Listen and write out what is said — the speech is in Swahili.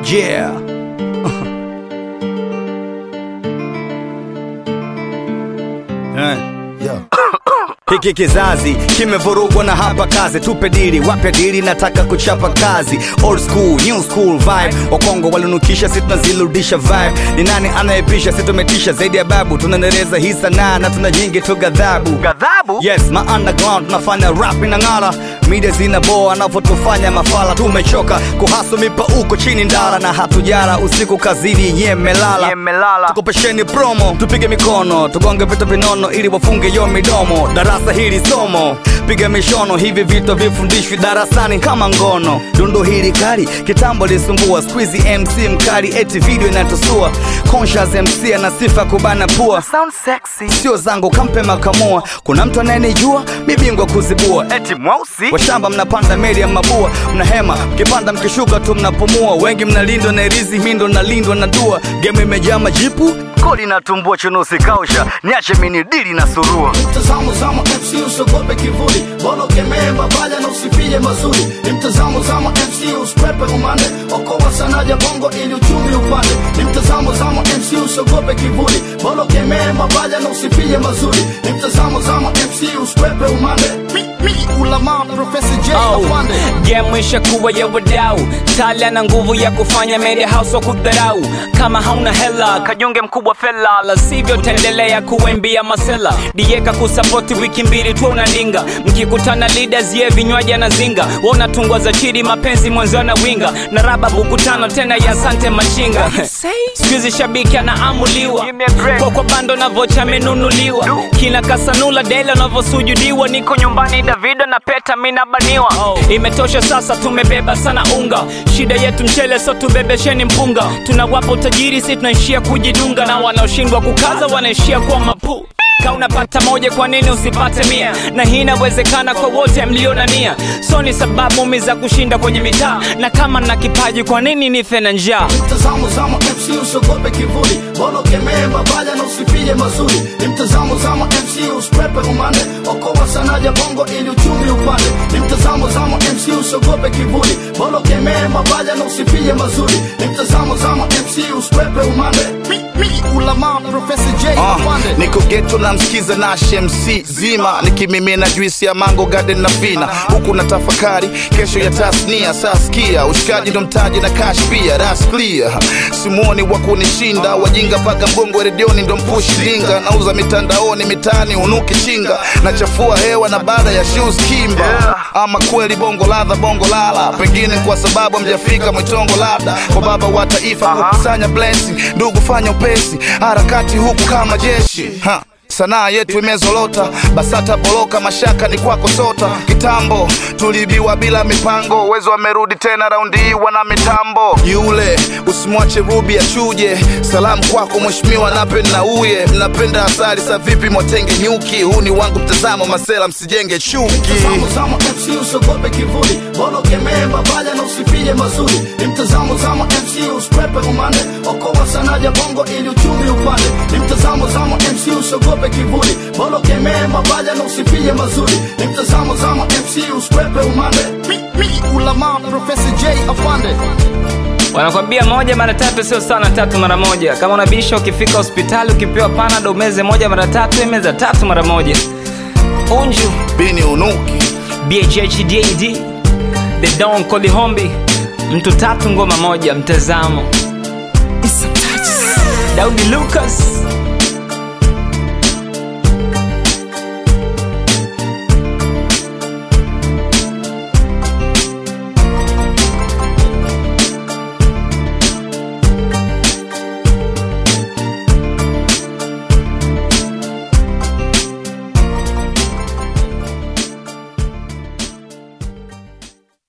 yeah Eh. Hiki kizazi kimevurugwa na hapa kazi, tupe dili, wape dili, nataka kuchapa kazi. Old school, new school vibe, wakongo walinukisha, si tunazirudisha vibe. Ni nani anayepisha? Si tumetisha zaidi ya babu, tunaendeleza hii sanaa na tuna nyingi tu ghadhabu. Ghadhabu? Yes, ma underground tunafanya rap inang'ara, media zinaboa anavyotufanya mafala. Tumechoka kuhasu mipauko chini ndara, na hatujara usiku kazini, nyemelala Nyemelala. tukopesheni promo tupige mikono tugonge vitu vinono ili wafunge yo midomo darasa hili somo piga mishono hivi vitu vifundishwi darasani kama ngono dundo hili kali kitambo lisumbua squeezy mc mkali eti video inatusua conscious mc ana sifa kubana pua Sound sexy. sio zangu kampe makamua kuna mtu anayenijua mibingwa kuzibua Eti mweusi. washamba mnapanda meli ya mabua mnahema mkipanda mkishuka tu mnapumua wengi mnalindwa na rizi mindo nalindwa na dua gemu imejaa majipu Kodi natumbua chunusi kausha. Niache mini dili na surua. mtazamo zama MC usiogope kivuli, bora ukemee mabaya na usifie mazuri. Ni mtazamo zama MC usikwepe umande, okoa sana ya bongo ili uchumi upande. Ni mtazamo zama MC usiogope kivuli, bora ukemee mabaya na usifie mazuri. Ni mtazamo zama MC usikwepe umande. Mi, mi, ulama Profesa J Afande. game ishakuwa ya wadau tala na nguvu ya kufanya media house wa kudharau kama hauna hela kajunge mkubwa fela la sivyo taendelea kuwembia masela dieka kusapoti wiki mbili tu unalinga mkikutana leaders ye vinywaji anazinga wanatungwa za chidi mapenzi mwenzi na winga na raba buku tano tena ya sante machinga skuizi shabiki anaamuliwa Give me a break. kwa kwa bando na vocha amenunuliwa kina kasanula dela anavyosujudiwa niko nyumbani davido na peta minabaniwa imetosha sasa tumebeba sana unga shida yetu mchele so tubebesheni mpunga tunawapa utajiri si tunaishia kujidunga na wanaoshindwa kukaza wanaishia kuwa mapuu ka unapata moja kwa nini usipate mia na hii inawezekana kwa wote mlio na nia so ni sababu mi za kushinda kwenye mitaa na kama na kipaji kwa nini nife na njaa mtazamo zama MC usiogope kivuli, bora ukemee mabaya na usifie mazuri. Ni mtazamo zama MC usikwepe umande, okoa sana ya bongo ili uchumi upande. Ni mtazamo zama MC usiogope kivuli, bora ukemee mabaya na usifie mazuri. Ni mtazamo zama MC usikwepe umande. Mi, mi, ulama Profesa J Ah, Afande. niko geto na msikiza na MC zima nikimimina juisi ya mango garden na vina huku na tafakari kesho ya tasnia saskia ushikaji ndo mtaji na cash pia that's clear simuoni wa kunishinda wajinga paka mgongo redioni ndo mpushi linga nauza mitandaoni mitaani unuki chinga nachafua hewa na baada ya shoes kimba ama kweli bongo ladha bongo lala pengine kwa sababu mjafika mwitongo labda kwa baba wa taifa kukusanya blessing ndugu fanya upesi harakati huku kama jeshi ha. sanaa yetu imezolota basata boloka mashaka ni kwako sota kitambo tulibiwa bila mipango uwezo wamerudi tena raundi hii wana mitambo yule usimwache rubi achuje salamu kwako mheshimiwa nape na uye mnapenda asali sa vipi mwatenge nyuki huu ni wangu mtazamo masela msijenge chuki Mtazamo zama MC usiogope kivuli, bora ukemee mabaya na usifie mazuri. Ni mtazamo zama MC usikwepe umande, okoa sana ya bongo ili uchumi upande. Ni mtazamo zama MC usiogope kivuli, bora ukemee mabaya na usifie mazuri. Ni mtazamo zama MC usikwepe umande. Mi, mi, ulama Profesa J Afande. wanakwambia moja mara tatu sio sana tatu mara moja kama unabisha ukifika hospitali ukipewa panado umeze moja mara tatu imeza tatu mara moja unju bini unuki bhhdad the don kolihombi mtu tatu ngoma moja mtazamo daudi lucas